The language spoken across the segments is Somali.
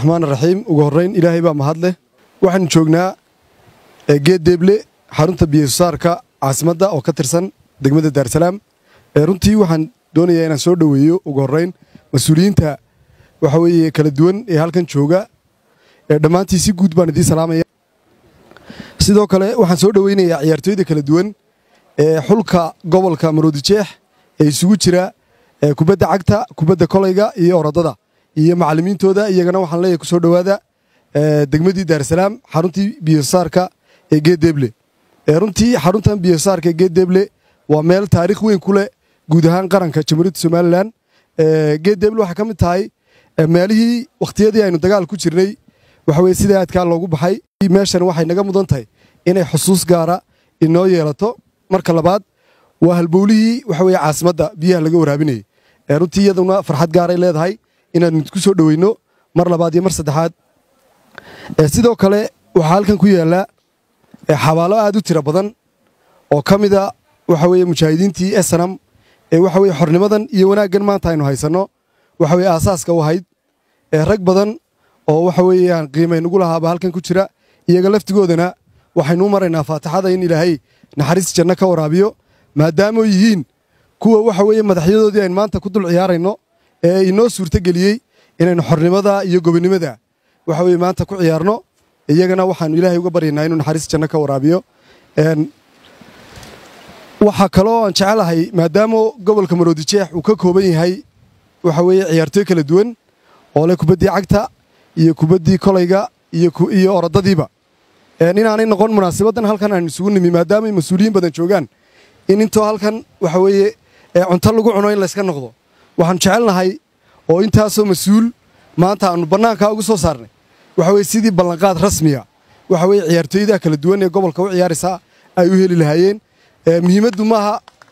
raxmaan raxiim ugu horrayn ilaahay baa mahad leh waxaanu joognaa geed deeble xarunta biyasaarka caasimadda oo ka tirsan degmada daarsalaam runtii waxaan doonayaa inaan soo dhoweeyo ugu horrayn mas-uuliyiinta waxa weeye kala duwan ee halkan jooga dhammaantii si guud baan idiin salaamaya sidoo kale waxaan soo dhoweynayaa ciyaartooyda kala duwan ee xulka gobolka maroodijeex ee isugu jira kubadda cagta kubadda kolayga iyo orodada iyo macallimiintooda iyagana waxaan leeyahay ku soo dhowaada degmadii daarsalaam xaruntii biyosaarka ee geeddeeble runtii xaruntan biyosaarka ee geeddeeble waa meel taariikh weyn ku leh guud ahaan qaranka jamhuuriyadda somalilan geeddeeble waxaa ka mid tahay meelihii wakhtiyadii aynu dagaal ku jirnay waxa weye sida aadkaa loogu baxay meeshan waxay naga mudan tahay inay xusuus gaara inoo yeelato marka labaad waa halbowlihii waxa weye caasimadda biyaha laga waraabinayay runtii iyaduna farxad gaaray leedahay inaanu ku soo dhoweyno mar labaad iyo mar saddexaad sidoo kale waxaa halkan ku yaalla xabaalo aad u tiro badan oo ka mida waxa weye mujaahidiintii esanam ee waxa weye xornimadan iyo wanaaggan maanta aynu haysanno waxa weye aasaaska u ahayd rag badan oo waxa weeyaan qiimaynugu lahaaba halkan ku jira iyaga laftigoodana waxaynu u maraynaa faatixada in ilaahay naxariis janno ka waraabiyo maadaamo yihiin kuwa waxa weeye madaxyadoodii aynu maanta ku dul ciyaarayno ee inoo suurtogeliyey inaynu xornimada iyo gobonnimada waxa weye maanta ku ciyaarno iyagana waxaanu ilaahay uga baryaynaa inuu naxariis janno ka waraabiyo waxaa kaloo aan jecelahay maadaama gobolka maroodijeex uu ka kooban yahay waxa weeye ciyaartooy kala duwan oo leh kubaddii cagta iyo kubaddii kolayga iyo orodadiiba inaanay noqon munaasabaddan halkan aynu isugu nimi maadaamay mas-uuliyiin badan joogaan in intoo halkan waxa weeye cunto lagu cuno in layska noqdo waxaanu jecelnahay oo intaasoo mas-uul maanta aanu bannaankaa ugu soo saarnay waxa weye sidii ballanqaad rasmiya waxa weye ciyaartooyda kala duwan ee gobolka u ciyaaraysaa ay u heli lahaayeen muhiimaddu maaha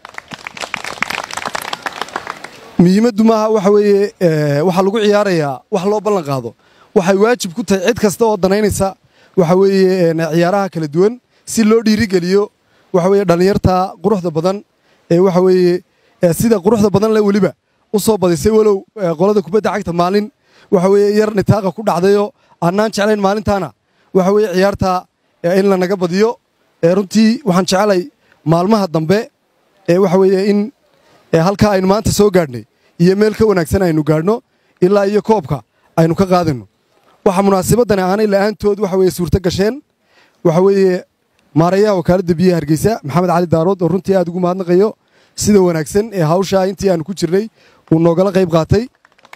muhiimaddu maaha waxa weeye waxaa lagu ciyaarayaa wax loo ballan qaado waxay waajib ku tahay cid kasta oo danaynaysa waxa weeye ciyaaraha kala duwan si loo dhiirigeliyo waxa weye dhallinyarta quruxda badan ee waxa weeye sida quruxda badan le weliba u soo badisay walow qolada kubadda cagta maalin waxa weeye yar nitaaqa ku dhacdayoo annaan jeclayn maalintaana waxa weeye ciyaarta in lanaga badiyo runtii waxaan jecelay maalmaha dambe ee waxa weeye in halkaa aynu maanta soo gaadhnay iyo meel ka wanaagsan aynu gaadhno ilaa iyo koobka aynu ka qaadayno waxa munaasabadani aanay la'aantood waxa weye suurto gasheen waxa weeye maarayaha wakaaladda biyaha hargeysa maxamed cali daarood oo runtii aad ugu mahadnaqayo sida wanaagsan ee hawshaa intii aanu ku jirnay uu noogala qayb qaatay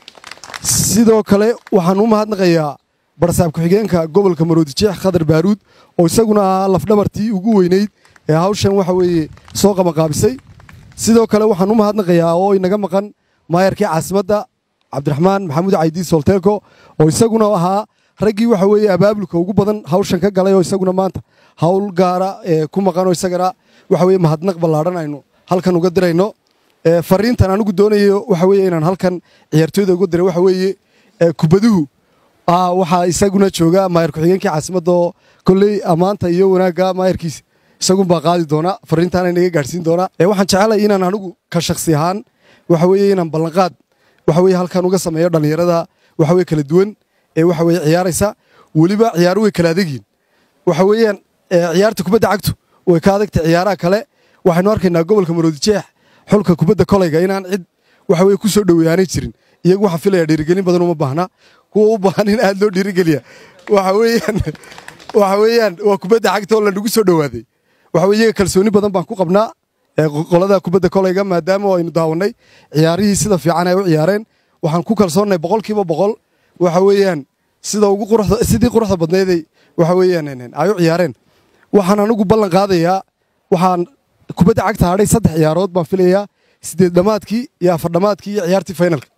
sidoo kale waxaan u mahadnaqayaa barsaab ku-xigeenka gobolka maroodijeex khadar baaruud oo isaguna ahaa lafdhabartii ugu weynayd ee hawshan waxa weeye soo qabanqaabisay sidoo kale waxaan u mahadnaqayaa oo inaga maqan maayarkii caasimadda cabdiraxmaan maxamuud caydi solteeko oo isaguna ahaa raggii waxa weeye abaabulka ugu badan hawshan ka galay oo isaguna maanta hawl gaara ku maqan oo isagana waxa weye mahadnaq ballaadhan aynu halkan uga dirayno fariintan anigu doonayo waxa weye inaan halkan ciyaartooyda uga diray waxa weeye kubaduhu waxaa isaguna jooga maayar ku-xigeenkii caasimadda oo kolley ammaanta iyo wanaagga maayarkiisa isagunbaa qaadi doona fariintaana inaga gaadhsiin doona waxaan jecelay inaan anigu ka shaksi ahaan waxa weeye inaan ballanqaad waxa weye halkan uga sameeyo dhallinyarada waxa weye kala duwan ee waxa weye ciyaaraysa weliba ciyaaru way kala adegyihin waxa weeyaan ciyaarta kubadda cagtu way ka adagtay ciyaaraha kale waxaynu arkaynaa gobolka maroodijeex xulka kubadda kolayga inaan cid waxa weye ku soo dhoweeyaanay jirin iyagu waxaan filaya dhiirigelin badan uma baahna kuwa u baahan in aad loo dhiirigeliya waxa weeyaan waxa weeyaan waa kubadda cagta oo lanagu soo dhowaaday waxa weye iyaga kalsooni badan baan ku qabnaa qolada kubadda kolayga maadaama aynu daawannay ciyaarihii sida fiican ay u ciyaareen waxaan ku kalsoonnay boqolkiiba boqol waxa weeyaan sida ugu quruxda sidii quruxda badnayday waxa weeyaan ay u ciyaareen waxaan anigu ballan qaadayaa waxaan kubadda cagta hadhay saddex ciyaarood baan filayaa sideed dhammaadkii iyo afar dhammaadkii iyo ciyaartii finalka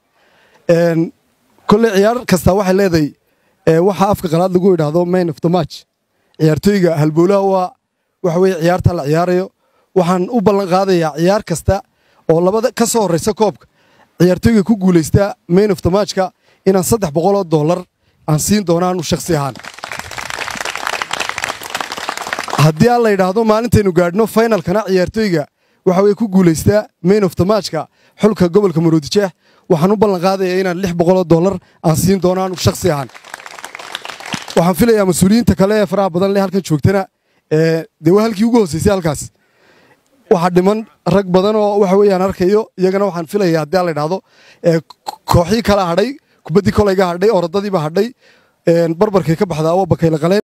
kolley ciyaar kasta waxay leedahay waxa afka qalaad lagu yidhaahdo main of the match ciyaartooyga halbowlaha waa waxa weye ciyaarta la ciyaarayo waxaan u ballan qaadayaa ciyaar kasta oo labada ka soo horraysa koobka ciyaartooyga ku guulaysta main of the matchka inaan saddex boqoloo dollar aan siin doonaanu shakhsi ahaan haddii aan la yidhaahdo maalintaynu gaadhno finalkana ciyaartooyga waxa weye ku guulaystaa main of the matchka xulka gobolka maroodijeex waxaan u ballan qaadayaa inaan lix boqoloo dollar aan siin doonaanu shakhsi ahaan waxaan filayaa mas-uuliyiinta kale ee faraha badan leh halkan joogtana dee waa halkii ugu hooseysay halkaas waxaa dhiman rag badan oo waxa weeyaan arkayo iyagana waxaan filaya haddii aan la idhaahdo kooxii kala hadhay kubaddii kolayga hadhay orodadiiba hadhay barbarkay ka baxdaa waa bakayla qaleen